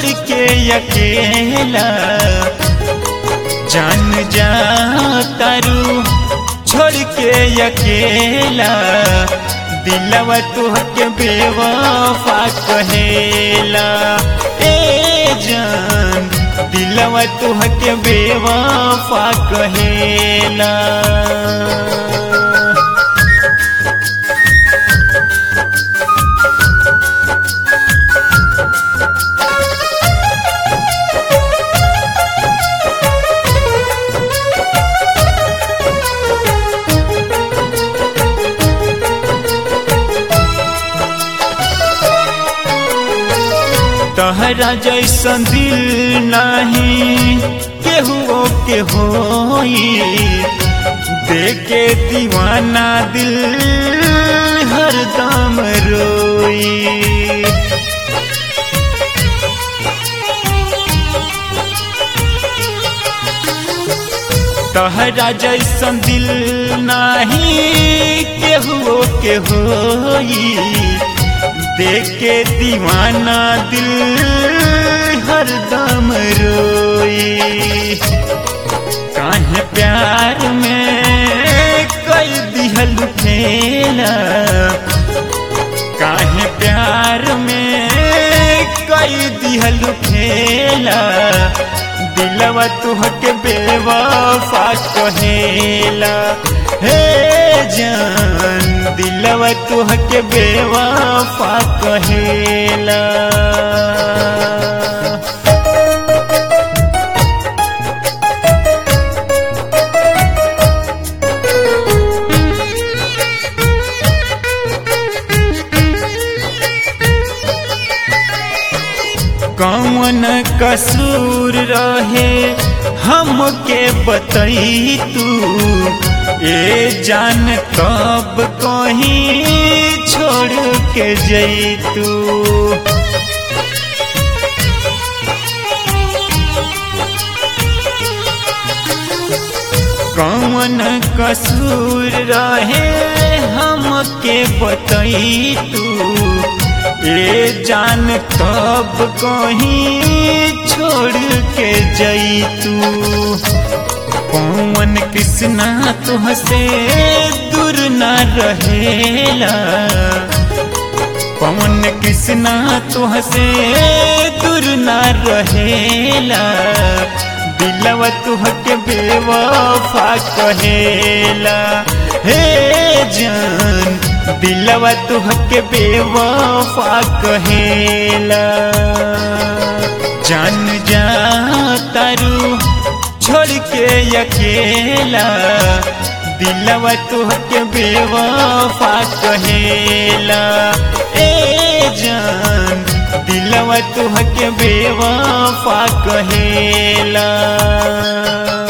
छोड़ के अकेला जान जा तारू छोड़ के अकेला दिलवा तुहके बेवफा कहेला ए जान दिलवा तुहके बेवफा कहेला तहरा जैसन दिल नहीं केहू के होई देखे दीवाना दिल हरदम रोई तहरा जैसन दिल नहीं केहू के होई देखे दीवाना दिल हरदम रोई काहे प्यार में कई दिहल खेला काहे प्यार में कई दिहल खेला दिलवा तुहके बेवफा कहेला हे जान दिलवा तुहके बेवफा कहेला कौन कसूर रहे हमके बतई तू ए जान कब कहीं छोड़ के जैतू कौन कसूर रहे हमके बतई तू ए जान कब कहीं छोड़ के जैतू पवन कृष्णा तुहसे दूर न रहेला पवन कृष्णा तुहसे दूर न रहेला दिलवा तुहके बेवफा कहेला हे जान दिलवा तुहके बेवफा कहेला जान जा तारू छोड़ के अकेला दिलवा तुहके बेवफा कहेला ए जान दिलवा तुहके बेवफा कहेला